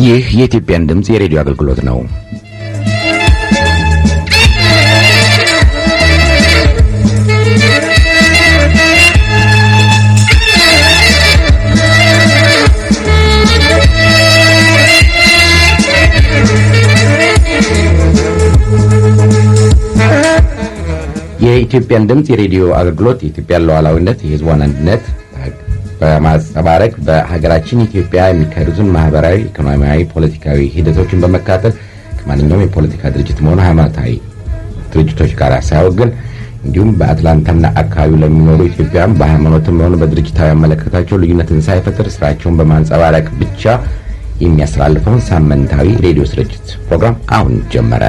ይህ የኢትዮጵያን ድምፅ የሬዲዮ አገልግሎት ነው። የኢትዮጵያን ድምፅ የሬዲዮ አገልግሎት የኢትዮጵያን ሉዓላዊነት፣ የሕዝቧን አንድነት በማንጸባረቅ በሀገራችን ኢትዮጵያ የሚካሄዱትን ማህበራዊ፣ ኢኮኖሚያዊ፣ ፖለቲካዊ ሂደቶችን በመካተል ከማንኛውም የፖለቲካ ድርጅትም ሆነ ሃይማኖታዊ ድርጅቶች ጋር ሳያወግን እንዲሁም በአትላንታና አካባቢው ለሚኖሩ ኢትዮጵያውያን በሃይማኖትም ሆነ በድርጅታዊ አመለካከታቸው ልዩነትን ሳይፈጥር ስራቸውን በማንጸባረቅ ብቻ የሚያስተላልፈውን ሳምንታዊ ሬዲዮ ስርጭት ፕሮግራም አሁን ጀመረ።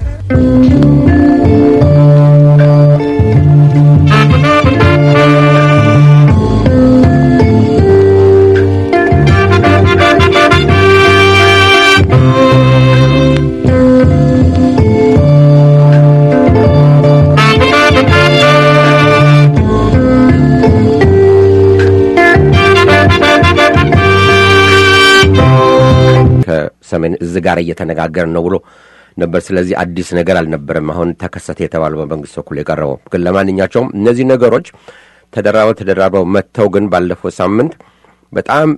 ከሰሜን እዝ ጋር እየተነጋገርን ነው ብሎ ነበር። ስለዚህ አዲስ ነገር አልነበረም። አሁን ተከሰተ የተባለው በመንግስት በኩል የቀረበው ግን ለማንኛቸውም እነዚህ ነገሮች ተደራበው ተደራበው መጥተው ግን ባለፈው ሳምንት በጣም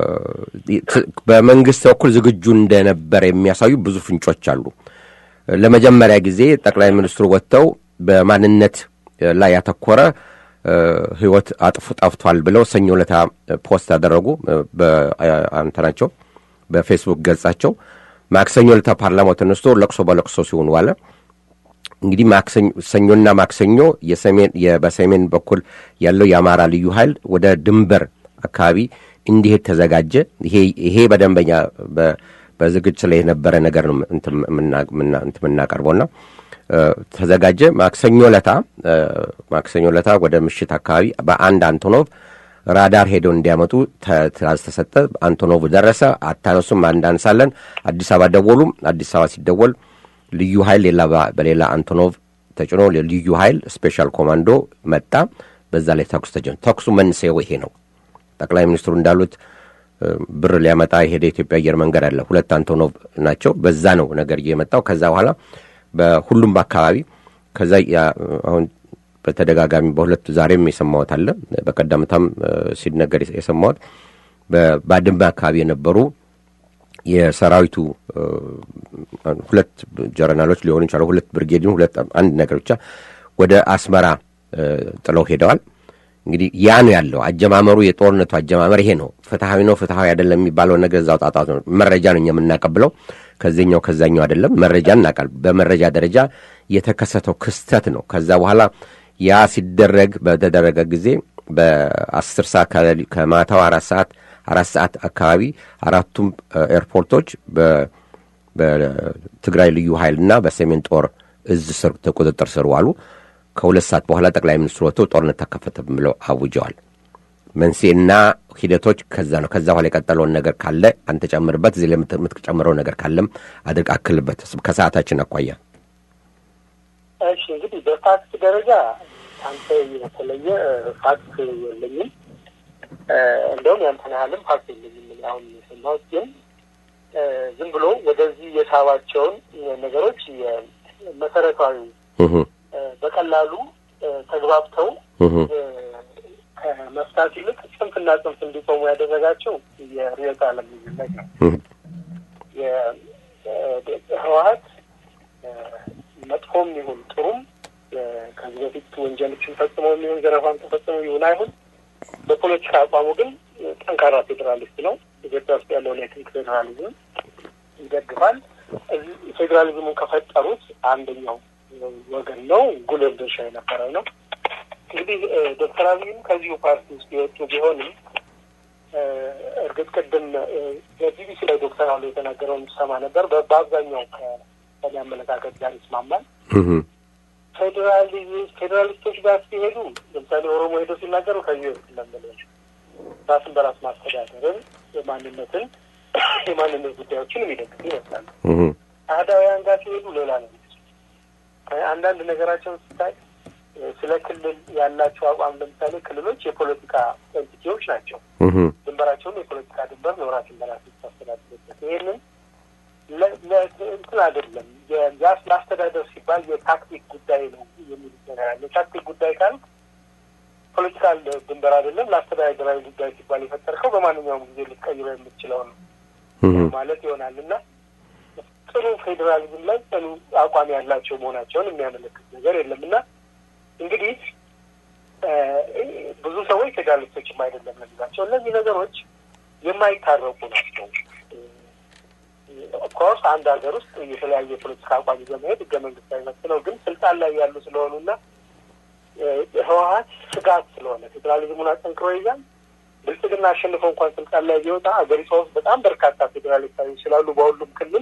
በመንግስት በኩል ዝግጁ እንደነበረ የሚያሳዩ ብዙ ፍንጮች አሉ። ለመጀመሪያ ጊዜ ጠቅላይ ሚኒስትሩ ወጥተው በማንነት ላይ ያተኮረ ህይወት አጥፉ ጠፍቷል ብለው ሰኞ ዕለት ፖስት ያደረጉ በአንተናቸው በፌስቡክ ገጻቸው ማክሰኞ ዕለት ፓርላማው ተነስቶ ለቅሶ በለቅሶ ሲሆኑ ዋለ። እንግዲህ ሰኞና ማክሰኞ በሰሜን በኩል ያለው የአማራ ልዩ ኃይል ወደ ድንበር አካባቢ እንዲሄድ ተዘጋጀ። ይሄ በደንበኛ በዝግጅት ላይ የነበረ ነገር ነው የምናቀርበውና ተዘጋጀ። ማክሰኞ ለታ ማክሰኞ ለታ ወደ ምሽት አካባቢ በአንድ አንቶኖቭ ራዳር ሄደው እንዲያመጡ ትእዛዝ ተሰጠ። አንቶኖቭ ደረሰ። አታነሱም፣ አንዳንሳለን። አዲስ አበባ ደወሉ። አዲስ አበባ ሲደወል ልዩ ኃይል ሌላ በሌላ አንቶኖቭ ተጭኖ ልዩ ኃይል ስፔሻል ኮማንዶ መጣ። በዛ ላይ ተኩስ ተጀመረ። ተኩሱ መንስኤው ይሄ ነው። ጠቅላይ ሚኒስትሩ እንዳሉት ብር ሊያመጣ የሄደ የኢትዮጵያ አየር መንገድ አለ። ሁለት አንቶኖቭ ናቸው። በዛ ነው ነገር የመጣው። ከዛ በኋላ በሁሉም አካባቢ ከዛ አሁን በተደጋጋሚ በሁለቱ ዛሬም የሰማሁት አለ። በቀደምታም ሲነገር የሰማሁት በባድመ አካባቢ የነበሩ የሰራዊቱ ሁለት ጀረናሎች ሊሆኑ ይችላሉ። ሁለት ብርጌድን ሁለት አንድ ነገር ብቻ ወደ አስመራ ጥለው ሄደዋል። እንግዲህ ያ ነው ያለው አጀማመሩ። የጦርነቱ አጀማመር ይሄ ነው። ፍትሐዊ ነው ፍትሐዊ አይደለም የሚባለው ነገር እዛው ጣጣት ነው። መረጃ ነው እኛ የምናቀብለው ከዚህኛው ከዛኛው አይደለም። መረጃ እናቃል። በመረጃ ደረጃ የተከሰተው ክስተት ነው። ከዛ በኋላ ያ ሲደረግ በተደረገ ጊዜ በአስር ሰዓት ከማታው አራት ሰዓት አራት ሰዓት አካባቢ አራቱም ኤርፖርቶች በትግራይ ልዩ ኃይልና በሰሜን ጦር እዝ ስር ቁጥጥር ስር ዋሉ። ከሁለት ሰዓት በኋላ ጠቅላይ ሚኒስትሩ ወጥተው ጦርነት ተከፈተ ብለው አውጀዋል። መንስኤና ሂደቶች ከዛ ነው። ከዛ በኋላ የቀጠለውን ነገር ካለ አንተ ጨምርበት። እዚህ ላይ የምትጨምረው ነገር ካለም አድርግ አክልበት፣ ከሰዓታችን አኳያ። እሺ እንግዲህ በፋክት ደረጃ አንተ የተለየ ፋክት የለኝም። እንደውም ያንተን ያህልም ፋክት የለኝም። አሁን የሰማሁት ግን ዝም ብሎ ወደዚህ የሳባቸውን ነገሮች መሰረታዊ በቀላሉ ተግባብተው ከመፍታት ይልቅ ጽንፍና ጽንፍ እንዲቆሙ ያደረጋቸው የርዕዮተ ዓለም ልዩነት ነው። ህወሀት መጥፎም ይሁን ጥሩም ከዚህ በፊት ወንጀሎችን ፈጽመው የሚሆን ዘረፋን ተፈጽመው ይሁን አይሁን በፖለቲካ አቋሙ ግን ጠንካራ ፌዴራሊስት ነው። ኢትዮጵያ ውስጥ ያለውን የትንክ ፌዴራሊዝም ይደግፋል። ፌዴራሊዝሙን ከፈጠሩት አንደኛው ወገን ነው። ጉልህ ድርሻ የነበረው ነው። እንግዲህ ዶክተር አብይም ከዚሁ ፓርቲ ውስጥ የወጡ ቢሆንም እርግጥ ቅድም በቢቢሲ ላይ ዶክተር አሉ የተናገረውን ሰማ ነበር። በአብዛኛው ከኔ አመለካከት ጋር ይስማማል። ፌዴራሊስቶች ጋር ሲሄዱ ለምሳሌ ኦሮሞ ሄዶ ሲናገሩ ከዚህ በፊት ለመለች ራስን በራስ ማስተዳደርን፣ የማንነትን የማንነት ጉዳዮችን የሚደግፉ ይመስላሉ። አህዳውያን ጋር ሲሄዱ ሌላ ነው። አንዳንድ ነገራቸውን ስታይ ስለ ክልል ያላቸው አቋም ለምሳሌ ክልሎች የፖለቲካ ኤንቲቲዎች ናቸው። ዝም ድንበራቸውን የፖለቲካ ድንበር ነው ራስን በራስ ታስተዳድርበት። ይህንን እንትን አይደለም ለአስተዳደር ሲባል የታክቲክ ጉዳይ ነው የሚሉት ነገር አለ። የታክቲክ ጉዳይ ካልክ ፖለቲካል ድንበር አይደለም፣ ለአስተዳደራዊ ጉዳይ ሲባል የፈጠርከው በማንኛውም ጊዜ ልትቀይረው የምትችለው ነው ማለት ይሆናል እና ጥሩ ፌዴራሊዝም ላይ ጥሩ አቋም ያላቸው መሆናቸውን የሚያመለክት ነገር የለም እና እንግዲህ ብዙ ሰዎች ፌዴራሊስቶችም አይደለም ለሚላቸው እነዚህ ነገሮች የማይታረቁ ናቸው። ኦፍኮርስ አንድ ሀገር ውስጥ የተለያየ የፖለቲካ አቋም ይዘው መሄድ ህገ መንግስታዊ መብት ነው። ግን ስልጣን ላይ ያሉ ስለሆኑና ህወሀት ስጋት ስለሆነ ፌዴራሊዝሙን አጠንክሮ ይዛል። ብልጽግና አሸንፎ እንኳን ስልጣን ላይ ቢወጣ ሀገሪቷ ውስጥ በጣም በርካታ ፌዴራሊስታዊ ስላሉ በሁሉም ክልል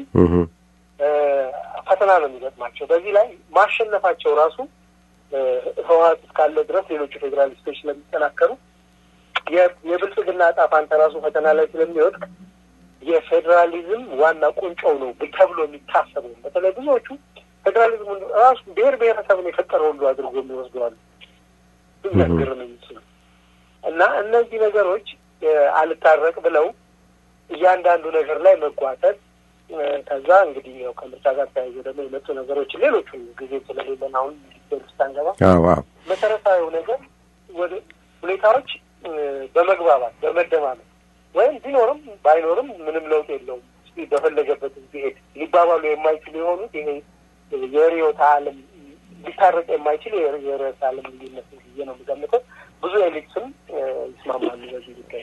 ፈተና ነው የሚገጥማቸው። በዚህ ላይ ማሸነፋቸው ራሱ ህወሀት እስካለ ድረስ ሌሎቹ ፌዴራሊስቶች ስለሚጠናከሩ የብልጽግና ዕጣ ፈንታ ራሱ ፈተና ላይ ስለሚወድቅ የፌዴራሊዝም ዋና ቁንጮው ነው ተብሎ የሚታሰበው በተለይ ብዙዎቹ ፌዴራሊዝሙን ራሱ ብሔር ብሔረሰብን የፈጠረ ሁሉ አድርጎ የሚወስደዋሉ የሚያስገርም የሚችሉ እና እነዚህ ነገሮች አልታረቅ ብለው እያንዳንዱ ነገር ላይ መጓተት ከዛ እንግዲህ ያው ከምርጫ ጋር ተያይዞ ደግሞ የመጡ ነገሮች ሌሎቹ ጊዜ ስለሌለን አሁን ውስጥ አንገባ መሰረታዊው ነገር ወደ ሁኔታዎች በመግባባት በመደማመጥ ወይም ቢኖርም ባይኖርም ምንም ለውጥ የለውም በፈለገበት ቢሄድ ሊባባሉ የማይችሉ የሆኑት ይሄ የርዕዮተ ዓለም ሊታረቅ የማይችል የርዕዮተ ዓለም ልዩነት ብዬ ነው የምገምተው። ብዙ ኤሊትስም ይስማማሉ በዚህ ጉዳይ።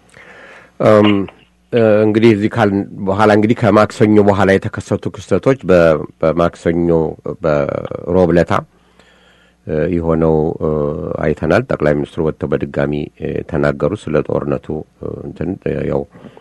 እንግዲህ እዚህ ካል በኋላ እንግዲህ ከማክሰኞ በኋላ የተከሰቱ ክስተቶች በማክሰኞ በሮብ ዕለት የሆነው አይተናል። ጠቅላይ ሚኒስትሩ ወጥተው በድጋሚ ተናገሩ ስለ ጦርነቱ እንትን ያው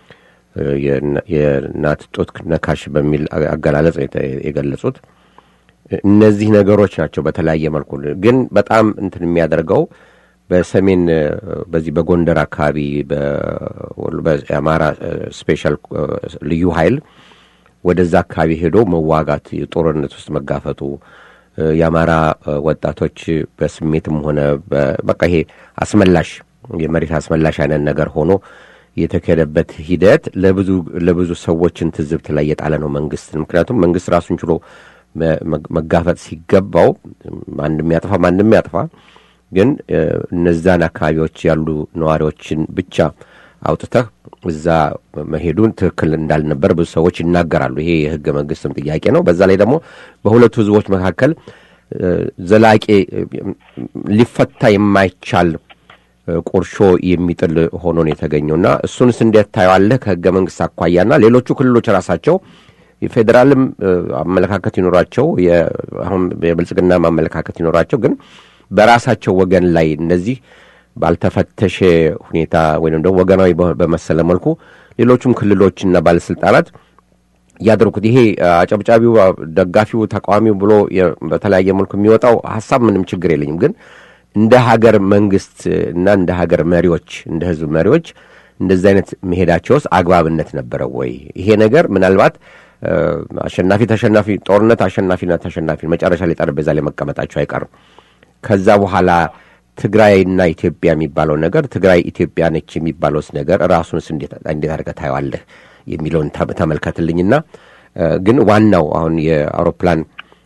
የእናት ጡት ነካሽ በሚል አገላለጽ የገለጹት እነዚህ ነገሮች ናቸው። በተለያየ መልኩ ግን በጣም እንትን የሚያደርገው በሰሜን በዚህ በጎንደር አካባቢ በአማራ ስፔሻል ልዩ ኃይል ወደዛ አካባቢ ሄዶ መዋጋት ጦርነት ውስጥ መጋፈጡ የአማራ ወጣቶች በስሜትም ሆነ በቃ ይሄ አስመላሽ የመሬት አስመላሽ አይነት ነገር ሆኖ የተካሄደበት ሂደት ለብዙ ለብዙ ሰዎችን ትዝብት ላይ የጣለ ነው መንግስትን። ምክንያቱም መንግስት ራሱን ችሎ መጋፈጥ ሲገባው ማንም ያጥፋ ማንም ያጥፋ፣ ግን እነዛን አካባቢዎች ያሉ ነዋሪዎችን ብቻ አውጥተህ እዛ መሄዱን ትክክል እንዳልነበር ብዙ ሰዎች ይናገራሉ። ይሄ የህገ መንግስትም ጥያቄ ነው። በዛ ላይ ደግሞ በሁለቱ ህዝቦች መካከል ዘላቂ ሊፈታ የማይቻል ቁርሾ የሚጥል ሆኖ ነው የተገኘው እና እሱንስ እንዴት ታየዋለህ? ከህገ መንግስት አኳያና ሌሎቹ ክልሎች ራሳቸው የፌዴራልም አመለካከት ይኖራቸው አሁን የብልጽግና አመለካከት ይኖራቸው፣ ግን በራሳቸው ወገን ላይ እነዚህ ባልተፈተሸ ሁኔታ ወይም ደግሞ ወገናዊ በመሰለ መልኩ ሌሎቹም ክልሎችና ባለስልጣናት ያደርጉት ይሄ አጨብጫቢው፣ ደጋፊው፣ ተቃዋሚው ብሎ በተለያየ መልኩ የሚወጣው ሀሳብ ምንም ችግር የለኝም ግን እንደ ሀገር መንግስት እና እንደ ሀገር መሪዎች እንደ ህዝብ መሪዎች እንደዚህ አይነት መሄዳቸውስ አግባብነት ነበረው ወይ? ይሄ ነገር ምናልባት አሸናፊ ተሸናፊ ጦርነት አሸናፊና ተሸናፊ መጨረሻ ላይ ጠረጴዛ ላይ መቀመጣቸው አይቀርም። ከዛ በኋላ ትግራይና ኢትዮጵያ የሚባለው ነገር ትግራይ ኢትዮጵያ ነች የሚባለውስ ነገር ራሱንስ እንዴት አድርገህ ታየዋለህ የሚለውን ተመልከትልኝና ግን ዋናው አሁን የአውሮፕላን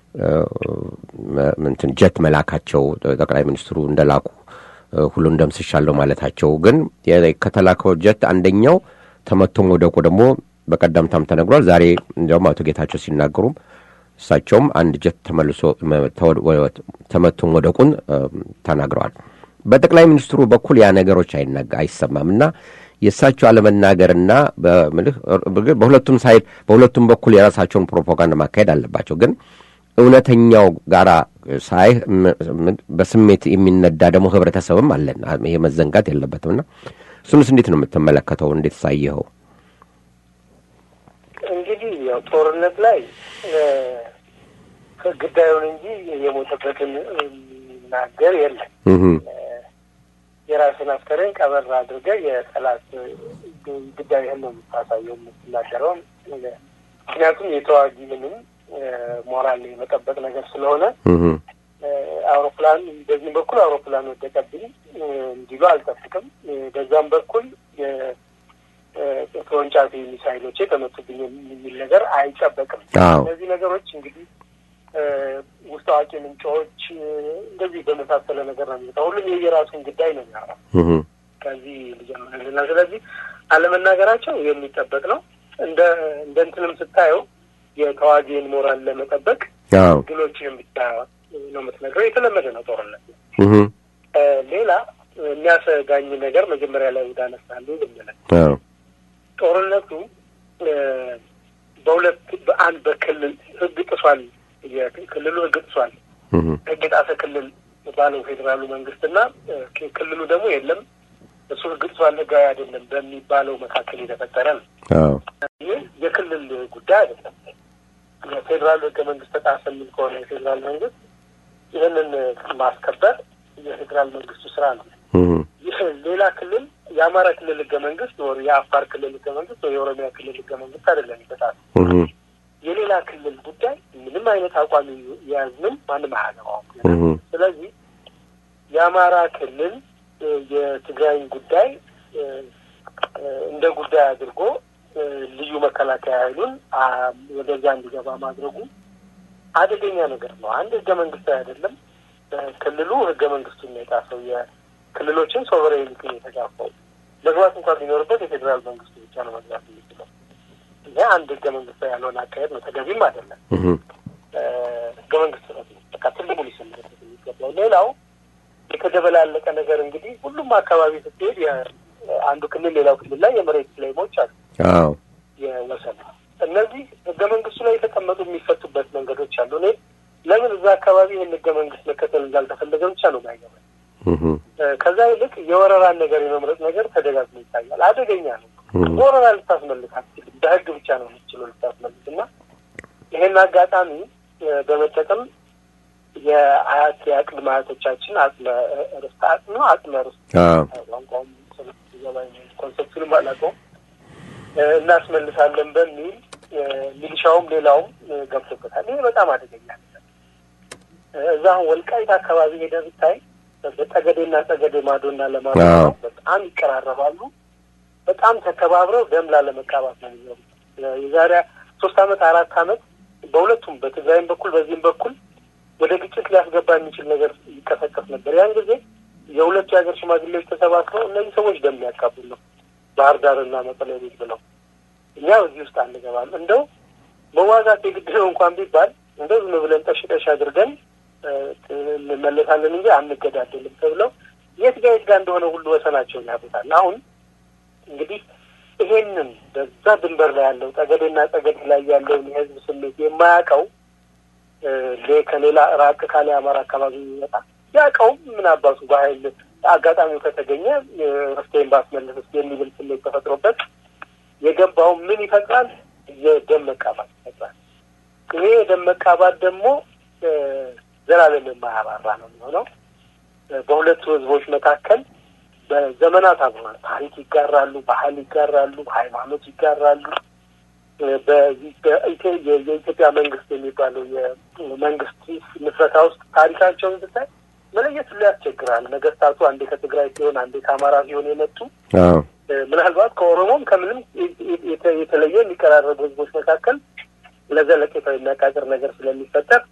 እንትን ጀት መላካቸው ጠቅላይ ሚኒስትሩ እንደላኩ ሁሉን ደምስሻለሁ ማለታቸው ግን ከተላከው ጀት አንደኛው ተመቶ መውደቁ ደግሞ በቀደምታም ተነግሯል። ዛሬ እንዲያውም አቶ ጌታቸው ሲናገሩም እሳቸውም አንድ ጀት ተመልሶ ተመቶ መውደቁን ተናግረዋል። በጠቅላይ ሚኒስትሩ በኩል ያ ነገሮች አይሰማም እና የእሳቸው አለመናገርና በሁለቱም ሳይድ በሁለቱም በኩል የራሳቸውን ፕሮፓጋንዳ ማካሄድ አለባቸው ግን እውነተኛው ጋራ ሳይ በስሜት የሚነዳ ደግሞ ህብረተሰብም አለን። ይሄ መዘንጋት የለበትም እና እሱንስ እንዴት ነው የምትመለከተው? እንዴት ሳየኸው? እንግዲህ ያው ጦርነት ላይ ግዳዩን እንጂ የሞተበትን የሚናገር የለም። የራስን አስከሬን ቀበር አድርገህ የጠላት ግዳይህን ነው የምታሳየው የምትናገረው። ምክንያቱም የተዋጊ ምንም ሞራል የመጠበቅ ነገር ስለሆነ አውሮፕላን በዚህም በኩል አውሮፕላን ወደቀብኝ እንዲሉ አልጠብቅም። በዛም በኩል ተወንጫፊ ሚሳይሎች የተመቱብኝ የሚል ነገር አይጠበቅም። አዎ እነዚህ ነገሮች እንግዲህ ውስጥ አዋቂ ምንጮች እንደዚህ በመሳሰለ ነገር ነው የሚመጣው። ሁሉም የየራሱን ጉዳይ ነው የሚያወራው። እህ ከዚህ ልጀምርልና ስለዚህ አለመናገራቸው የሚጠበቅ ነው። እንደ እንደ እንትንም ስታየው የተዋጊን ሞራል ለመጠበቅ አዎ ድሎችንም ብቻ ነው የምትነግረው። የተለመደ ነው ጦርነት። እህ ሌላ የሚያሰጋኝ ነገር መጀመሪያ ላይ ወደ አነሳሉ ልምለ አዎ ጦርነቱ በሁለት በአንድ በክልል ህግ ጥሷል፣ የክልሉ ህግ ጥሷል፣ እህ ህግ የጣሰ ክልል ባለው ፌዴራሉ መንግስትና ክልሉ ደግሞ የለም እሱ ህግ ጥሷል፣ ህጋዊ አይደለም በሚባለው መካከል የተፈጠረ ነው። አዎ ይህ የክልል ጉዳይ አይደለም። የፌዴራል ህገ መንግስት ተጣሰ የሚል ከሆነ የፌዴራል መንግስት ይህንን ማስከበር የፌዴራል መንግስቱ ስራ ነው። እህ ይህ ሌላ ክልል የአማራ ክልል ህገ መንግስት ወር የአፋር ክልል ህገ መንግስት ወይ የኦሮሚያ ክልል ህገ መንግስት አይደለም ይበጣል። እህ የሌላ ክልል ጉዳይ ምንም አይነት አቋም የያዝንም ማንም አያገባውም። እህ ስለዚህ የአማራ ክልል የትግራይን ጉዳይ እንደ ጉዳይ አድርጎ ልዩ መከላከያ ኃይሉን ወደዚያ እንዲገባ ማድረጉ አደገኛ ነገር ነው። አንድ ህገ መንግስታዊ አይደለም። ክልሉ ህገ መንግስቱን የጣሰው የክልሎችን ሶቨሬኒቲ የተጋፋው መግባት እንኳን ቢኖርበት የፌዴራል መንግስቱ ብቻ ነው መግባት የሚችለው። ይህ አንድ ህገ መንግስታዊ ያልሆነ አካሄድ ነው፣ ተገቢም አይደለም። እህ ህገ መንግስት ነው በቃ ትልቁ ሊሰምርበት የሚገባው። ሌላው የተደበላለቀ ነገር እንግዲህ ሁሉም አካባቢ ስትሄድ አንዱ ክልል ሌላው ክልል ላይ የመሬት ክሌሞች አሉ፣ አዎ የወሰን እነዚህ ህገ መንግስቱ ላይ የተቀመጡ የሚፈቱበት መንገዶች አሉ። እኔ ለምን እዛ አካባቢ ይህን ህገ መንግስት መከተል እንዳልተፈለገ ብቻ ነው ባይገባኝ። እህ ከዛ ይልቅ የወረራን ነገር የመምረጥ ነገር ተደጋግሞ ይታያል። አደገኛ ነው። በወረራ ልታስመልስ አትችልም። በህግ ብቻ ነው የምትችለው ልታስመልስ እና ይህን አጋጣሚ በመጠቀም የአያት የቅድመ አያቶቻችን አጽመ ርስት አጽም ነው አጽመ ርስት አዎ ቋንቋውም ገባኝ ኮንሰፕቱንም አላውቀውም እናስመልሳለን በሚል ሚሊሻውም ሌላውም ገብቶበታል። ይሄ በጣም አደገኛ ነገር። እዛ አሁን ወልቃይት አካባቢ ሄደ ብታይ በጠገዴና ጠገዴ ማዶና ለማዶ አዎ። በጣም ይቀራረባሉ። በጣም ተከባብረው ደም ላለመቃባት ነው የሚኖሩት። የዛሬ ሶስት አመት አራት አመት በሁለቱም በትግራይም በኩል በዚህም በኩል ወደ ግጭት ሊያስገባ የሚችል ነገር ይቀሰቀስ ነበር። ያን ጊዜ የሁለቱ የሀገር ሽማግሌዎች ተሰባስበው እነዚህ ሰዎች ደም ያካቡል ነው ባህር ዳርና መቀሌ ቤት ብለው እኛ በዚህ ውስጥ አንገባም፣ እንደው መዋጋት የግድ ነው እንኳን ቢባል እንደው ዝም ብለን ጠሽ ጠሽ አድርገን እንመለሳለን እንጂ አንገዳደልም ተብለው የት ጋ የት ጋ እንደሆነ ሁሉ ወሰናቸውን ያሉታል። አሁን እንግዲህ ይሄንን በዛ ድንበር ላይ ያለው ጠገዴና ጠገዴ ላይ ያለውን የህዝብ ስሜት የማያውቀው ከሌላ ራቅ ካለ የአማራ አካባቢ የሚመጣ ያውቀውም ምን አባቱ በኃይል አጋጣሚው ከተገኘ ርስቴን ባስመልስ ስ የሚልም ስሜት ተፈጥሮበት የገባው ምን ይፈጥራል? የደም መቃባት ይፈጥራል። ይሄ የደም መቃባት ደግሞ ዘላለም የማያባራ ነው የሚሆነው። በሁለቱ ህዝቦች መካከል በዘመናት አብሯል። ታሪክ ይጋራሉ፣ ባህል ይጋራሉ፣ ሃይማኖት ይጋራሉ። በዚህ የኢትዮጵያ መንግስት የሚባለው የመንግስት ምስረታ ውስጥ ታሪካቸውን ስታይ መለየት ሁሉ ያስቸግራል። ነገስታቱ አንዴ ከትግራይ ሲሆን አንዴ ከአማራ ሲሆን የመጡ አዎ ምናልባት ከኦሮሞም ከምንም የተለየ የሚቀራረቡ ህዝቦች መካከል ለዘለቄታው የሚያቃጥር ነገር ስለሚፈጠር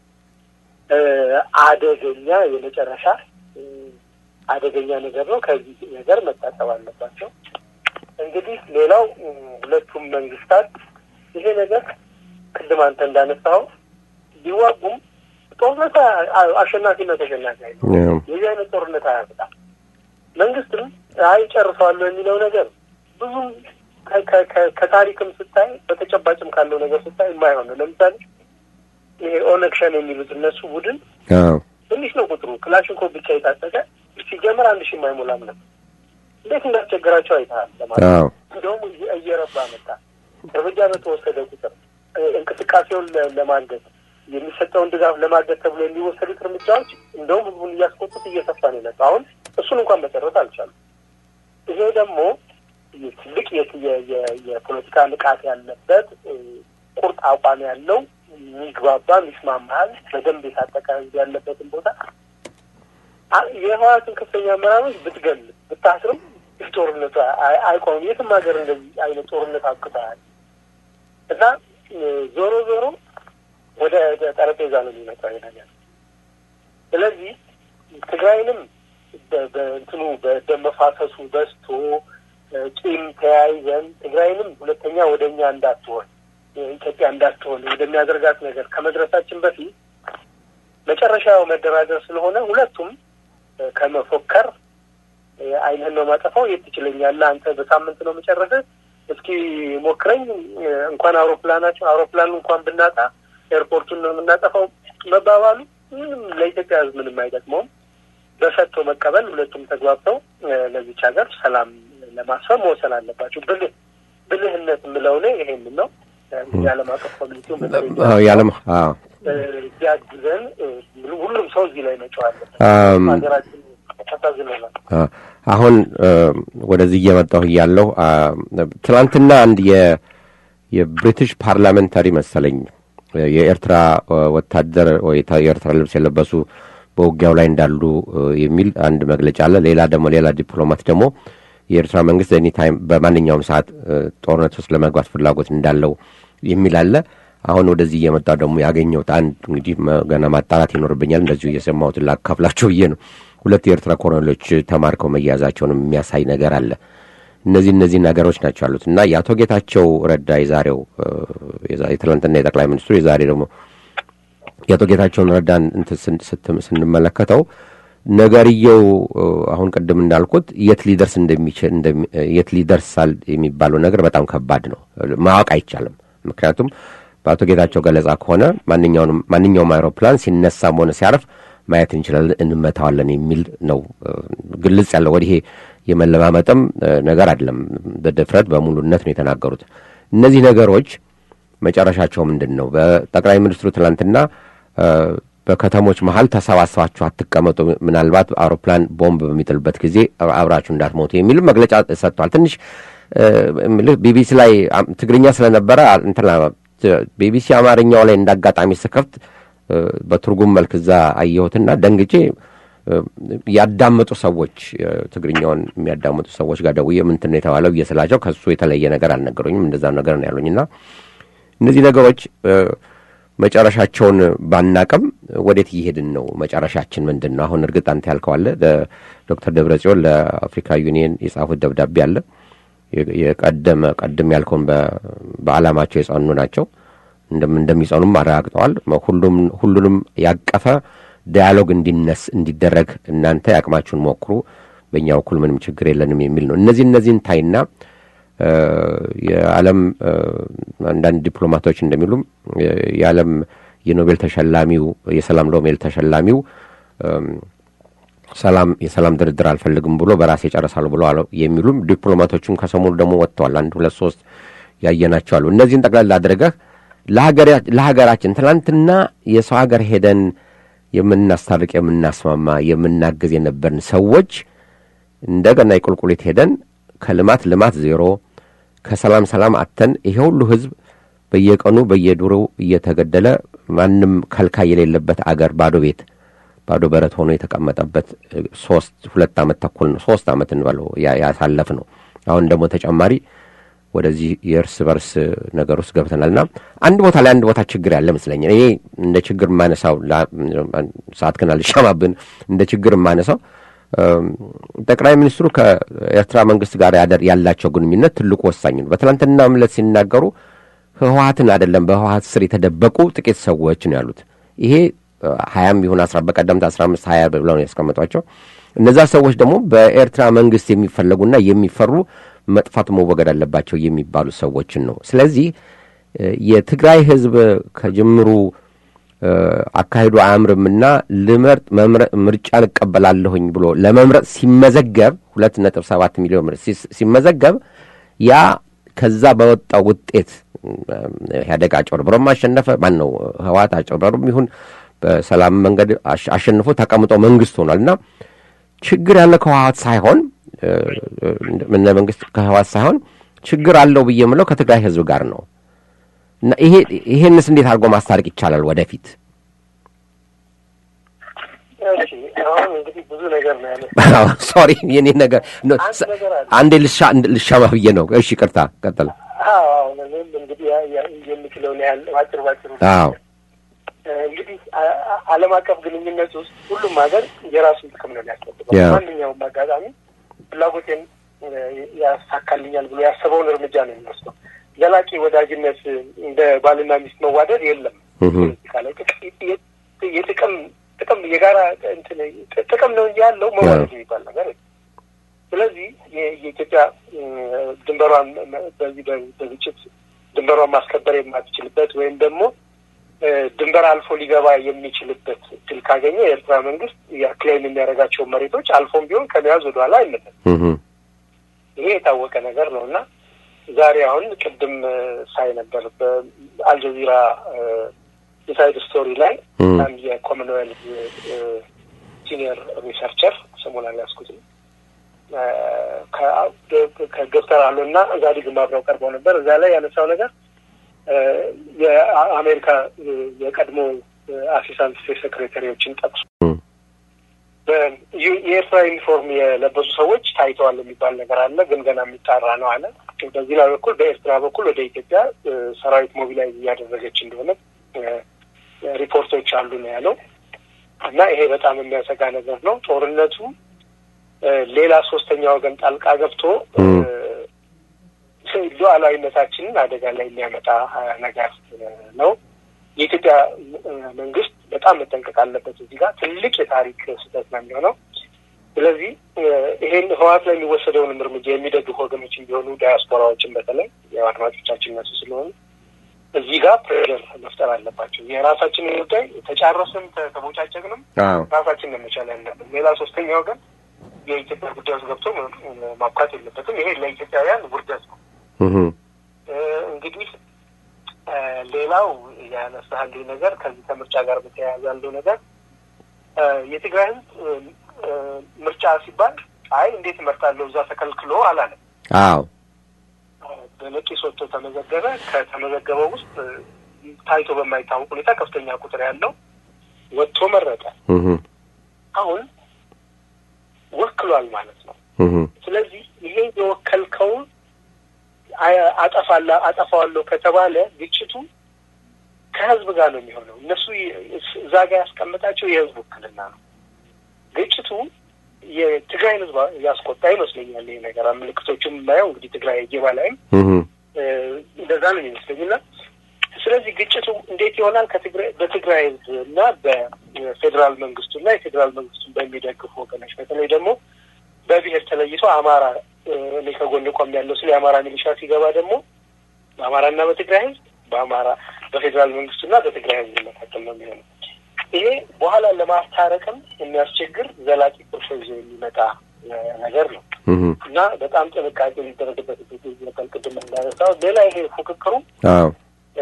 አደገኛ የመጨረሻ አደገኛ ነገር ነው። ከዚህ ነገር መታጠብ አለባቸው። እንግዲህ ሌላው ሁለቱም መንግስታት ይሄ ነገር ቅድም አንተ እንዳነሳኸው ቢዋጉም ጦርነት አሸናፊና ተሸናፊ አይደለም። የዚህ አይነት ጦርነት አያመጣም። መንግስትም አይ ጨርሰዋለሁ የሚለው ነገር ብዙም ከታሪክም ስታይ በተጨባጭም ካለው ነገር ስታይ የማይሆን ነው። ለምሳሌ ይሄ ኦነግ ሸኔ የሚሉት እነሱ ቡድን አዎ ትንሽ ነው ቁጥሩ። ክላሽንኮቭ ብቻ የታጠቀ ሲጀመር አንድ ሺህ የማይሞላም ነበር። እንዴት እንዳስቸገራቸው አይተሃል። ለማለት አዎ እንደውም እየረባ መጣ። እርምጃ በተወሰደ ቁጥር እንቅስቃሴውን ለማገዝ የሚሰጠውን ድጋፍ ለማገዝ ተብሎ የሚወሰዱት እርምጃዎች እንደውም ህዝቡን እያስቆጡት እየሰፋ ነው የመጣው። አሁን እሱን እንኳን መጨረስ አልቻሉም። ይሄ ደግሞ ትልቅ የፖለቲካ ንቃት ያለበት ቁርጥ አቋም ያለው የሚግባባ የሚስማማል በደንብ የታጠቀ ህዝብ ያለበትን ቦታ የህወሓትን ከፍተኛ አመራሮች ብትገል ብታስርም ጦርነቱ አይቆምም። የትም ሀገር እንደዚህ አይነት ጦርነት አብቅተዋል እና ዞሮ ዞሮ ወደ ጠረጴዛ ነው የሚመጣው ነገር። ስለዚህ ትግራይንም በእንትኑ በደም መፋሰሱ በዝቶ ቂም ተያይዘን ትግራይንም ሁለተኛ ወደ እኛ እንዳትሆን ኢትዮጵያ እንዳትሆን ወደሚያደርጋት ነገር ከመድረሳችን በፊት መጨረሻው መደራደር ስለሆነ ሁለቱም ከመፎከር አይንህን ነው ማጠፋው፣ የት ትችለኛለህ አንተ በሳምንት ነው መጨረስህ፣ እስኪ ሞክረኝ፣ እንኳን አውሮፕላናቸው አውሮፕላኑ እንኳን ብናጣ ኤርፖርቱን ነው የምናጠፋው መባባሉ ምንም ለኢትዮጵያ ሕዝብ ምንም አይጠቅመውም። በሰጥቶ መቀበል ሁለቱም ተግባብተው ለዚች ሀገር ሰላም ለማስፈን መወሰን አለባቸው። ብልህ ብልህነት የምለው እኔ ይሄንን ነው። የዓለም አቀፍ ኮሚኒቲው የዓለም ቢያግዘን ሁሉም ሰው እዚህ ላይ መጫው አለበት። ሀገራችን ተሳዝነናል። አሁን ወደዚህ እየመጣሁ እያለሁ ትናንትና አንድ የብሪቲሽ ፓርላሜንታሪ መሰለኝ የኤርትራ ወታደር ወይ የኤርትራ ልብስ የለበሱ በውጊያው ላይ እንዳሉ የሚል አንድ መግለጫ አለ። ሌላ ደግሞ ሌላ ዲፕሎማት ደግሞ የኤርትራ መንግስት ኤኒ ታይም በማንኛውም ሰዓት ጦርነት ውስጥ ለመግባት ፍላጎት እንዳለው የሚል አለ። አሁን ወደዚህ እየመጣ ደግሞ ያገኘሁት አንድ እንግዲህ ገና ማጣራት ይኖርብኛል። እንደዚሁ እየሰማሁትን ላካፍላቸው ብዬ ነው። ሁለት የኤርትራ ኮሎኔሎች ተማርከው መያዛቸውንም የሚያሳይ ነገር አለ። እነዚህ እነዚህ ነገሮች ናቸው ያሉት እና የአቶ ጌታቸው ረዳ የዛሬው የትላንትና የጠቅላይ ሚኒስትሩ የዛሬ ደግሞ የአቶ ጌታቸውን ረዳን ስንመለከተው ነገርየው አሁን ቅድም እንዳልኩት የት ሊደርስ እንደሚችል የት ሊደርሳል የሚባለው ነገር በጣም ከባድ ነው፣ ማወቅ አይቻልም። ምክንያቱም በአቶ ጌታቸው ገለጻ ከሆነ ማንኛውንም ማንኛውም አይሮፕላን ሲነሳም ሆነ ሲያርፍ ማየት እንችላለን፣ እንመታዋለን የሚል ነው። ግልጽ ያለው ወዲህ የመለማመጥም ነገር አይደለም። በድፍረት በሙሉነት ነው የተናገሩት። እነዚህ ነገሮች መጨረሻቸው ምንድን ነው? በጠቅላይ ሚኒስትሩ ትናንትና በከተሞች መሀል ተሰባስባችሁ አትቀመጡ፣ ምናልባት አውሮፕላን ቦምብ በሚጥልበት ጊዜ አብራችሁ እንዳትሞቱ የሚል መግለጫ ሰጥቷል። ትንሽ ቢቢሲ ላይ ትግርኛ ስለነበረ እንትና ቢቢሲ አማርኛው ላይ እንዳጋጣሚ ስከፍት በትርጉም መልክ እዛ አየሁትና ደንግጬ ያዳመጡ ሰዎች ትግርኛውን የሚያዳምጡ ሰዎች ጋር ደውዬ ምንድን ነው የተባለው ብዬ ስላቸው ከሱ የተለየ ነገር አልነገሩኝም። እንደዛም ነገር ነው ያሉኝና እነዚህ ነገሮች መጨረሻቸውን ባናቅም ወዴት እየሄድን ነው? መጨረሻችን ምንድን ነው? አሁን እርግጥ አንተ ያልከዋለ ዶክተር ደብረ ጽዮን ለአፍሪካ ዩኒየን የጻፉት ደብዳቤ አለ። የቀደመ ቀድም ያልከውን በዓላማቸው የጸኑ ናቸው። እንደሚጸኑም አረጋግጠዋል። ሁሉንም ያቀፈ ዳያሎግ እንዲነስ እንዲደረግ እናንተ ያቅማችሁን ሞክሩ፣ በእኛ በኩል ምንም ችግር የለንም የሚል ነው። እነዚህ እነዚህን ታይና የዓለም አንዳንድ ዲፕሎማቶች እንደሚሉም የዓለም የኖቤል ተሸላሚው የሰላም ኖቤል ተሸላሚው ሰላም የሰላም ድርድር አልፈልግም ብሎ በራሴ ይጨርሳሉ ብሎ የሚሉም ዲፕሎማቶቹም ከሰሞኑ ደግሞ ወጥተዋል። አንድ ሁለት ሶስት ያየናቸው አሉ። እነዚህን ጠቅላላ አድርገህ ለሀገራችን ትናንትና የሰው ሀገር ሄደን የምናስታርቅ የምናስማማ የምናግዝ የነበርን ሰዎች እንደገና የቁልቁሌት ሄደን ከልማት ልማት ዜሮ ከሰላም ሰላም አተን ይሄ ሁሉ ህዝብ በየቀኑ በየዱሩ እየተገደለ ማንም ከልካይ የሌለበት አገር ባዶ ቤት ባዶ በረት ሆኖ የተቀመጠበት ሶስት ሁለት ዓመት ተኩል ነው ሶስት ዓመት እንበለው ያሳለፍ ነው። አሁን ደግሞ ተጨማሪ ወደዚህ የእርስ በርስ ነገር ውስጥ ገብተናል እና አንድ ቦታ ላይ አንድ ቦታ ችግር ያለ ይመስለኛል። እኔ እንደ ችግር የማነሳው ሰዓት ግን አልሻማብን እንደ ችግር የማነሳው ጠቅላይ ሚኒስትሩ ከኤርትራ መንግስት ጋር ያላቸው ግንኙነት ትልቁ ወሳኝ ነው። በትናንትና ምለት ሲናገሩ ህወሀትን አይደለም በህወሀት ስር የተደበቁ ጥቂት ሰዎች ነው ያሉት። ይሄ ሀያም ይሁን አስራ በቀደምት አስራ አምስት ሀያ ብለው ነው ያስቀመጧቸው። እነዛ ሰዎች ደግሞ በኤርትራ መንግስት የሚፈለጉና የሚፈሩ መጥፋት መወገድ አለባቸው የሚባሉ ሰዎችን ነው። ስለዚህ የትግራይ ህዝብ ከጅምሩ አካሄዱ አያምርምና ልመርጥ ምርጫን እቀበላለሁኝ ብሎ ለመምረጥ ሲመዘገብ ሁለት ነጥብ ሰባት ሚሊዮን ሲመዘገብ ያ ከዛ በወጣው ውጤት ኢህአዴግ አጭበርብሮም አሸነፈ። ማን ነው ህወሓት አጭበርብሮም ይሁን በሰላም መንገድ አሸንፎ ተቀምጦ መንግስት ሆኗል እና ችግር ያለ ከህወሓት ሳይሆን ምነ መንግስት ከህወሓት ሳይሆን ችግር አለው ብዬ የምለው ከትግራይ ህዝብ ጋር ነው እና ይሄ ይሄንስ እንዴት አድርጎ ማስታረቅ ይቻላል ወደፊት? እሺ አሁን እንግዲህ ብዙ ነገር ነው ያለ ሶሪ የኔ ነገር አንድ ነገር አለ። አንዴ ልሻ ልሻማ ብዬ ነው። እሺ ቅርታ ቀጥል። አዎ አሁን እኔም እንግዲህ ያ- ያ- የምችለውን ያህል ባጭር ባጭሩ አዎ እንግዲህ አ- አ- ዓለም አቀፍ ግንኙነት ውስጥ ሁሉም ሀገር የራሱን ጥቅም ነው ሊያስጠብቀው። ያ። ማንኛውም አጋጣሚ ፍላጎቴን እ፣ ያሳካልኛል ብሎ ያሰበውን እርምጃ ነው የሚወስደው። ዘላቂ ወዳጅነት እንደ ባልና ሚስት መዋደድ የለም። እህ ፖለቲካ ላይ ጥቅ- የ- የጥቅም ጥቅም የጋራ እንትን ጥቅም ነው እንጂ ያለው መዋደድ የሚባል ነገር የለም። ስለዚህ የ- የኢትዮጵያ እ፣ ድንበሯን መ- በዚህ በ- በግጭት ድንበሯን ማስከበር የማትችልበት ወይም ደግሞ እ፣ ድንበር አልፎ ሊገባ የሚችልበት እድል ካገኘ የኤርትራ መንግስት የክሌም የሚያደርጋቸውን መሬቶች አልፎም ቢሆን ከመያዝ ወደኋላ አይመለስም። እህ ይሄ የታወቀ ነገር ነው እና ዛሬ አሁን ቅድም እ፣ ሳይ ነበር በአልጀዚራ ኢንሳይድ ስቶሪ ላይ እህ አንድ የኮመንዌልዝ ሲኒየር ሪሰርቸር ስሙን አልያዝኩትም እ፣ ከ- ከዶክተር አሎ እና ዛዲግም አብረው ቀርበው ነበር። እዛ ላይ ያነሳው ነገር እ፣ የአሜሪካ እ፣ የቀድሞ አሲስታንት ስቴት ሴክሬታሪዎችን ጠቅሶ እህ በ- ዩ- የኤርትራ ዩኒፎርም የለበሱ ሰዎች ታይተዋል የሚባል ነገር አለ፣ ግን ገና የሚጣራ ነው አለ። በዚህ ላይ በኩል በኤርትራ በኩል ወደ ኢትዮጵያ እ፣ ሰራዊት ሞቢላይዝ እያደረገች እንደሆነ እ፣ ሪፖርቶች አሉ ነው ያለው እና ይሄ በጣም የሚያሰጋ ነገር ነው። ጦርነቱ እ፣ ሌላ ሶስተኛ ወገን ጣልቃ ገብቶ እ፣ ሉዓላዊነታችንን አደጋ ላይ የሚያመጣ እ፣ ነገር እ፣ ነው። የኢትዮጵያ እ፣ መንግስት በጣም መጠንቀቅ አለበት። እዚህ ጋር ትልቅ የታሪክ ስህተት ነው የሚሆነው። ስለዚህ እ፣ ይሄን ህወሓት ላይ የሚወሰደውንም እርምጃ የሚደግፉ ወገኖችን ቢሆኑ ዳያስፖራዎችን በተለይ ያው አድማጮቻችን እነሱ ስለሆኑ እዚህ ጋር ፕሬር መፍጠር አለባቸው። የራሳችንን ጉዳይ ተጫረስንም ተ- ተቦጫጨቅንም አዎ ራሳችን ነው መቻል ያለብን። ሌላ ሶስተኛ ወገን የኢትዮጵያ ጉዳይ ውስጥ ገብቶ ም- ማብቃት የለበትም። ይሄ ለኢትዮጵያውያን ውርደት ነው። እህ እ፣ እንግዲህ እ፣ ሌላው ያነሳህልኝ ነገር ከዚህ ከምርጫ ጋር በተያያዘ ያለው ነገር እ፣ የትግራይ ህዝብ እ፣ እ፣ ምርጫ ሲባል አይ እንዴት እመርጣለሁ እዛ ተከልክሎ አላለም። አዎ በነቂስ ወጥቶ ተመዘገበ። ከተመዘገበው ውስጥ እ፣ ታይቶ በማይታወቅ ሁኔታ ከፍተኛ ቁጥር ያለው ወጥቶ መረጠ። እህ አሁን ወክሏል ማለት ነው። እህ ስለዚህ ይሄ የወከልከውን አ- አጠፋላ አጠፋዋለሁ ከተባለ ግጭቱ ከህዝብ ጋር ነው የሚሆነው። እነሱ ይ- እዛ ጋር ያስቀመጣቸው የህዝብ ውክልና ነው። ግጭቱ የትግራይን ህዝብ ያስቆጣ ይመስለኛል። ይሄ ነገር ምልክቶቹም የማየው እንግዲህ ትግራይ ጌባ ላይም እህ እ፣ እንደዛ ነው የሚመስለኝ እና ስለዚህ ግጭቱ እንዴት ይሆናል? ከትግራይ በትግራይ ህዝብ እና በፌዴራል መንግስቱ እና የፌዴራል መንግስቱን በሚደግፉ ወገኖች በተለይ ደግሞ በብሔር ተለይቶ አማራ እ፣ እኔ ከጎን ቆም ያለው ስለ የአማራ ሚሊሻ ሲገባ ደግሞ በአማራና በትግራይ ህዝብ በአማራ በፌዴራል መንግስቱና በትግራይ ህዝብ መካከል ነው የሚሆነው። ይሄ በኋላ ለማስታረቅም የሚያስቸግር ዘላቂ ቁርሾ ይዞ የሚመጣ እ፣ ነገር ነው እህ እና በጣም ጥንቃቄ ሊደረግበት ይገባል። ቅድም እንዳነሳው ሌላ ይሄ ፉክክሩ አዎ እ፣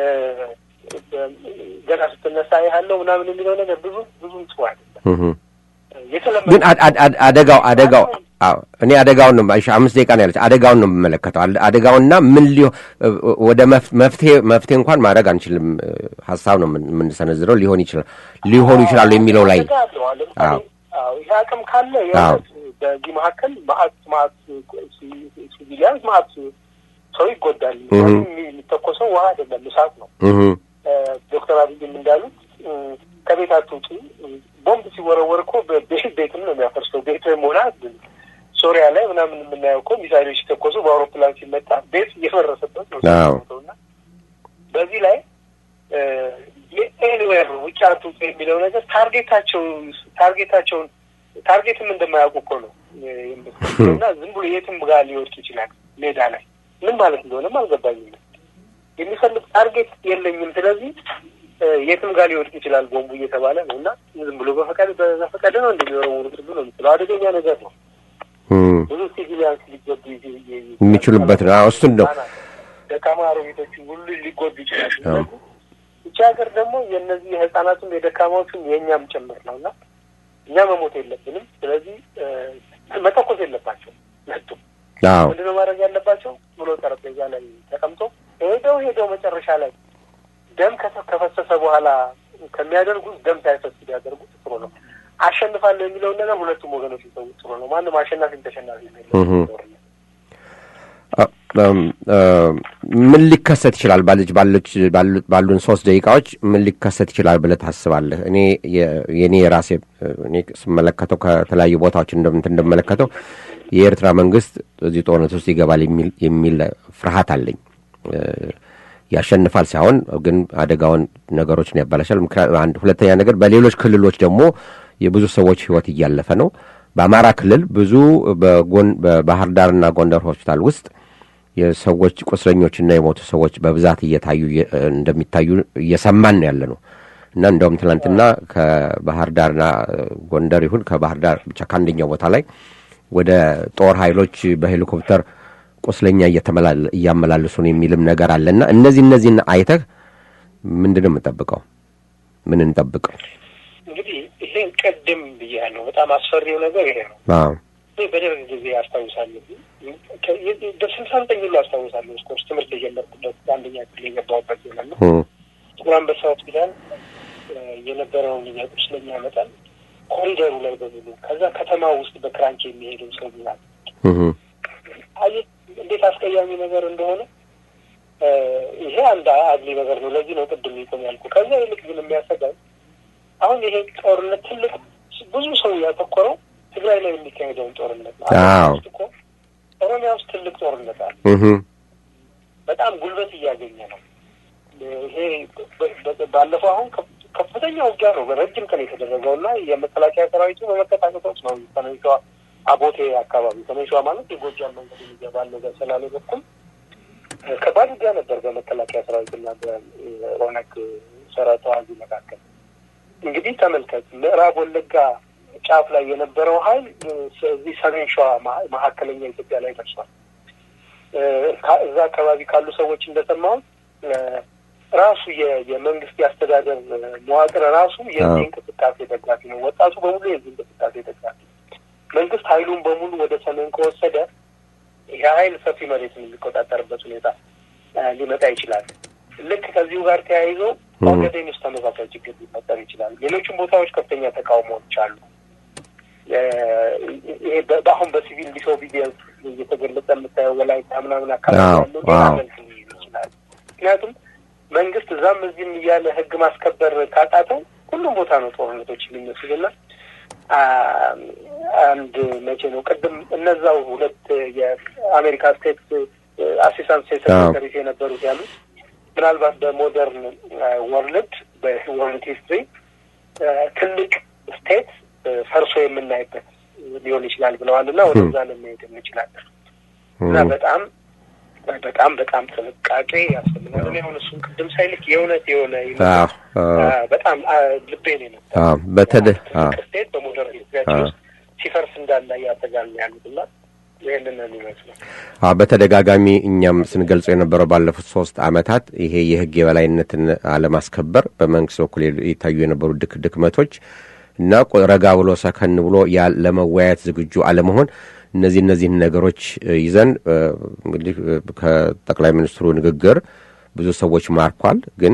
ገና ስትነሳ ያለው ምናምን የሚለው ነገር ብዙ ብዙም ጥሩ አይደለም። እህ የተለመደ ግን አድ- አድ- አድ- አደጋው አደጋው አዎ እኔ አደጋውን ነው እሺ፣ አምስት ደቂቃ ነው ያለች። አደጋውን ነው የምመለከተው። አደ- አደጋውና ምን ሊሆ ወደ መፍ- መፍትሄ መፍትሄ እንኳን ማድረግ አንችልም። እ፣ ሀሳብ ነው የምን- የምንሰነዝረው። ሊሆን ይችላል ሊሆኑ ይችላሉ የሚለው ላይ አደጋ አለው። አሁን ለምሳሌ አዎ። አዎ፣ ይሄ አቅም ካለ አዎ። የእውነት በዚህ መካከል ማአት ማአት ሲቪሊያንስ ማአት ሰው ይጎዳል። እህ። ምክንያቱም የሚተኮሰው ውሃ አይደለም እሳት ነው። እህ እ፣ ዶክተር አብይም እንዳሉት እ፣ ከቤት አትውጡ። እ፣ ቦምብ ሲወረወር እኮ በቤት ቤትም ነው የሚያፈርሰው። ቤት ሆና ሶሪያ ላይ ምናምን የምናየው እኮ ሚሳይሎች ሲተኮሱ በአውሮፕላን ሲመጣ ቤት እየፈረሰበት ነው አዎ። ሰው እና በዚህ ላይ ኤኒዌር ውጭ አትውጡ የሚለው ነገር ታርጌታቸው ታርጌታቸውን ታርጌትም እንደማያውቁ እኮ ነው የምትለው እና ዝም ብሎ የትም ጋር ሊወድቅ ይችላል ሜዳ ላይ ምን ማለት እንደሆነም አልገባኝም። የሚፈልግ ታርጌት የለኝም። ስለዚህ እ፣ የትም ጋር ሊወድቅ ይችላል ቦምቡ እየተባለ ነው እና ዝም ብሎ በፈቃድ በፈቃድ ነው እንደሚወረውሩት ሁሉ ነው የምትለው። አደገኛ ነገር ነው። እህ ብዙ ሲቪሊያንስ ሊጎዱ የሚችሉበት ነው። አዎ እሱን ነው ደካማ አሮጊቶች ሁሉ ሊጎዱ ይችላሉ። አዎ። ስለዚህ እቺ ሀገር ደግሞ የእነዚህ የህፃናቱም የደካማዎቹም የእኛም ጭምር ነው እና እኛ መሞት የለብንም። ስለዚህ እ፣ መተኮስ የለባቸው መጡም አዎ ምንድነው ማድረግ ያለባቸው ብሎ ጠረጴዛ ላይ ተቀምጦ ሄደው ሄደው መጨረሻ ላይ ደም ከፈ- ከፈሰሰ በኋላ ከሚያደርጉት ደም ሳይፈስ ቢያደርጉት ጥሩ ነው። አሸንፋለሁ የሚለውን ነገር ሁለቱም ወገኖች ሊሰው ጥሩ ነው። ማንም አሸናፊም ተሸናፊ ምን ሊከሰት ይችላል? ባለች ባለች ባሉን ሶስት ደቂቃዎች ምን ሊከሰት ይችላል ብለህ ታስባለህ? እኔ የእኔ የራሴ እኔ ስመለከተው ከተለያዩ ቦታዎች እንደምት እንደመለከተው የኤርትራ መንግስት እዚህ ጦርነት ውስጥ ይገባል የሚል ፍርሃት አለኝ። ያሸንፋል ሳይሆን ግን አደጋውን ነገሮችን ያባላሻል። አንድ ሁለተኛ ነገር በሌሎች ክልሎች ደግሞ የብዙ ሰዎች ህይወት እያለፈ ነው። በአማራ ክልል ብዙ በጎን በባህር ዳርና ጎንደር ሆስፒታል ውስጥ የሰዎች ቁስለኞችና የሞቱ ሰዎች በብዛት እየታዩ እንደሚታዩ እየሰማን ነው ያለ ነው እና እንደውም ትናንትና ከባህር ዳርና ጎንደር ይሁን ከባህር ዳር ብቻ ከአንደኛው ቦታ ላይ ወደ ጦር ኃይሎች በሄሊኮፕተር ቁስለኛ እያመላለሱ ነው የሚልም ነገር አለና እነዚህ እነዚህን አይተህ ምንድን ነው የምንጠብቀው? ምን እንጠብቀው? እንግዲህ ይሄን ቅድም ብያለሁ። በጣም አስፈሪው ነገር ይሄ ነው። በደርግ ጊዜ አስታውሳለሁ፣ ስልሳ ዘጠኝ ሁሉ አስታውሳለሁ። እስኮርስ ትምህርት የጀመርኩበት በአንደኛ ክፍል የገባሁበት ዘመን ነው። ጥቁር አንበሳ ሆስፒታል የነበረውን የቁስለኛ መጠን ኮሪደሩ ላይ በሙሉ ከዛ ከተማ ውስጥ በክራንች የሚሄደው ሰው ብዛት እንዴት አስቀያሚ ነገር እንደሆነ ይሄ አንድ አግሊ ነገር ነው። ለዚህ ነው ቅድም ይቆም ያልኩ። ከዛ ይልቅ ግን የሚያሰጋኝ አሁን ይሄ ጦርነት ትልቅ ብዙ ሰው ያተኮረው ትግራይ ላይ የሚካሄደውን ጦርነት ነው። እኮ ኦሮሚያ ውስጥ ትልቅ ጦርነት አለ። በጣም ጉልበት እያገኘ ነው። ይሄ ባለፈው አሁን ከፍተኛ ውጊያ ነው በረጅም ቀን የተደረገው እና የመከላከያ ሰራዊቱ በመከታተሎች ነው ሰሜን ሸዋ አቦቴ አካባቢ ሰሜን ሸዋ ማለት የጎጃም መንገድ የሚገባለው በሰላሌ በኩል ከባድ ውጊያ ነበር በመከላከያ ሰራዊትና በኦነግ ሰራዊት ተዋጊ መካከል። እንግዲህ ተመልከት፣ ምዕራብ ወለጋ ጫፍ ላይ የነበረው ኃይል እዚህ ሰሜን ሸዋ መካከለኛ ኢትዮጵያ ላይ ደርሷል። እዛ አካባቢ ካሉ ሰዎች እንደሰማሁት ራሱ የመንግስት የአስተዳደር መዋቅር ራሱ የዚህ እንቅስቃሴ ደጋፊ ነው። ወጣቱ በሙሉ የዚህ እንቅስቃሴ ደጋፊ መንግስት ኃይሉን በሙሉ ወደ ሰሜን ከወሰደ ይህ ኃይል ሰፊ መሬትን የሚቆጣጠርበት ሁኔታ ሊመጣ ይችላል። ልክ ከዚሁ ጋር ተያይዞ ኦጋዴን ውስጥ ተመሳሳይ ችግር ሊፈጠር ይችላል። ሌሎችም ቦታዎች ከፍተኛ ተቃውሞዎች አሉ። ይሄ በአሁን በሲቪል ዲስኦቢዲየንስ እየተገለጸ የምታየው ወላይታ ምናምን አካባቢ ያለው ሌላ መልክ ሊይዝ ይችላል። ምክንያቱም መንግስት እዛም እዚህም እያለ ህግ ማስከበር ካቃተው ሁሉም ቦታ ነው ጦርነቶች የሚመስልና አንድ መቼ ነው ቅድም እነዛው ሁለት የአሜሪካ ስቴት አሲስታንት ስቴት ሴክሬታሪ የነበሩት ያሉት ምናልባት በሞደርን ወርልድ በወርልድ ሂስትሪ ትልቅ ስቴት ፈርሶ የምናይበት ሊሆን ይችላል ብለዋል እና ወደዛ ለመሄድ እንችላለን እና በጣም በጣም በጣም ጥንቃቄ ያስፈልጋል። እኔ አሁን እሱን ቅድም ሳይልክ የእውነት የሆነ በጣም ልቤን የመታ በተደ ስቴት በሞደርን ሂስትሪያችን ውስጥ ሲፈርስ እንዳለ ያሰጋል ያሉት እና ይህንን የሚመስለው በተደጋጋሚ እኛም ስንገልጸው የነበረው ባለፉት ሶስት አመታት ይሄ የህግ የበላይነትን አለማስከበር በመንግስት በኩል የታዩ የነበሩ ድክ ድክመቶች እና ረጋ ብሎ ሰከን ብሎ ለመወያየት ዝግጁ አለመሆን እነዚህ እነዚህን ነገሮች ይዘን እንግዲህ ከጠቅላይ ሚኒስትሩ ንግግር ብዙ ሰዎች ማርኳል። ግን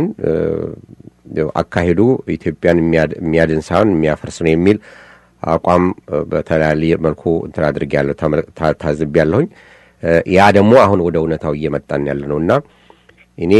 አካሄዱ ኢትዮጵያን የሚያድን ሳይሆን የሚያፈርስ ነው የሚል አቋም በተለያየ መልኩ እንትን አድርጌያለሁ፣ ታዝቤያለሁኝ። ያ ደግሞ አሁን ወደ እውነታው እየመጣን ያለ ነው እና እኔ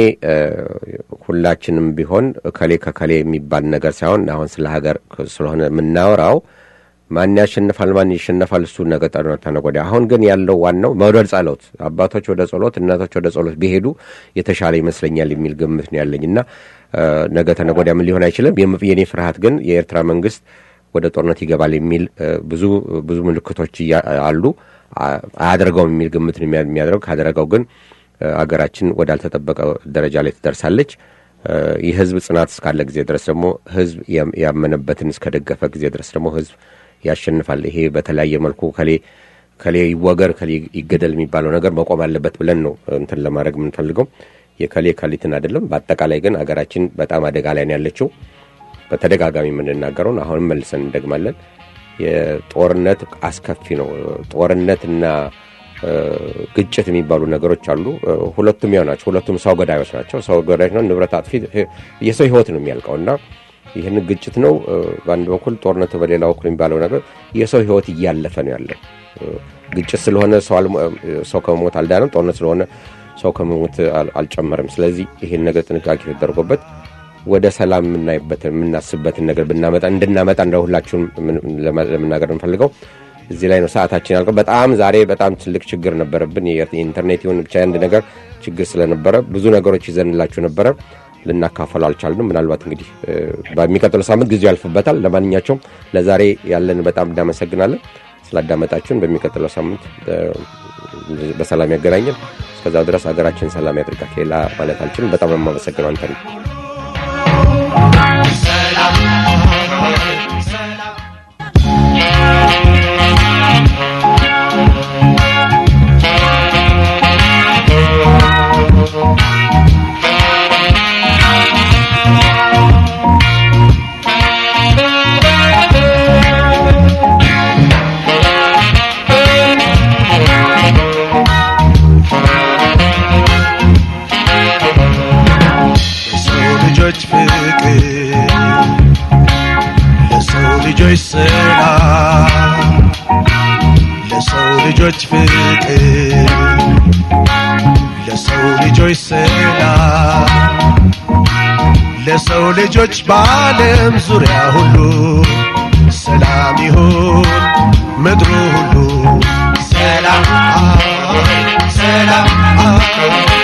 ሁላችንም ቢሆን ከሌ ከከሌ የሚባል ነገር ሳይሆን አሁን ስለ ሀገር ስለሆነ የምናወራው ማን ያሸንፋል፣ ማን ይሸነፋል፣ እሱ ነገ ተነገ ወዲያ። አሁን ግን ያለው ዋናው ወደ ጸሎት፣ አባቶች ወደ ጸሎት፣ እናቶች ወደ ጸሎት ቢሄዱ የተሻለ ይመስለኛል የሚል ግምት ነው ያለኝ እና ነገ ተነገ ወዲያ ምን ሊሆን አይችልም። የኔ ፍርሃት ግን የኤርትራ መንግስት ወደ ጦርነት ይገባል የሚል ብዙ ብዙ ምልክቶች አሉ። አያደርገውም የሚል ግምት ነው የሚያደርገው። ካደረገው ግን አገራችን ወዳልተጠበቀ ደረጃ ላይ ትደርሳለች። የህዝብ ጽናት እስካለ ጊዜ ድረስ ደግሞ ህዝብ ያመነበትን እስከደገፈ ጊዜ ድረስ ደግሞ ህዝብ ያሸንፋል። ይሄ በተለያየ መልኩ ከሌ ከሌ ይወገር ከሌ ይገደል የሚባለው ነገር መቆም አለበት ብለን ነው እንትን ለማድረግ የምንፈልገው የከሌ ከሊትን አይደለም። በአጠቃላይ ግን አገራችን በጣም አደጋ ላይ ነው ያለችው። በተደጋጋሚ የምንናገረውን አሁንም መልሰን እንደግማለን። የጦርነት አስከፊ ነው። ጦርነትና ግጭት የሚባሉ ነገሮች አሉ። ሁለቱም ያው ናቸው። ሁለቱም ሰው ገዳዮች ናቸው። ሰው ገዳዮች ነው። ንብረት አጥፊ የሰው ህይወት ነው የሚያልቀው እና ይህን ግጭት ነው በአንድ በኩል ጦርነት፣ በሌላ በኩል የሚባለው ነገር የሰው ህይወት እያለፈ ነው ያለው። ግጭት ስለሆነ ሰው ከመሞት አልዳንም፣ ጦርነት ስለሆነ ሰው ከመሞት አልጨመርም። ስለዚህ ይህን ነገር ጥንቃቄ ተደርጎበት ወደ ሰላም የምናይበትን የምናስብበትን ነገር ብናመጣ እንድናመጣ እንደ ሁላችሁን ለመናገር እንፈልገው እዚህ ላይ ነው ሰዓታችን ያልቀው። በጣም ዛሬ በጣም ትልቅ ችግር ነበረብን። የኢንተርኔት ይሁን ብቻ አንድ ነገር ችግር ስለነበረ ብዙ ነገሮች ይዘንላችሁ ነበረ ልናካፈሉ አልቻልንም። ምናልባት እንግዲህ በሚቀጥለው ሳምንት ጊዜው ያልፍበታል። ለማንኛቸውም ለዛሬ ያለን በጣም እናመሰግናለን ስላዳመጣችሁን። በሚቀጥለው ሳምንት በሰላም ያገናኘን። እስከዛው ድረስ ሀገራችን ሰላም ያድርጋት። ሌላ ማለት አልችልም። በጣም የማመሰግነው አንተ ነው። ልጆች ፍቅር ለሰው ልጆች ሰላም ለሰው ልጆች ፍቅር ለሰው ልጆች ሰላም ለሰው ልጆች በዓለም ዙሪያ ሁሉ ሰላም ይሁን ምድሩ ሁሉ ሰላም ሰላም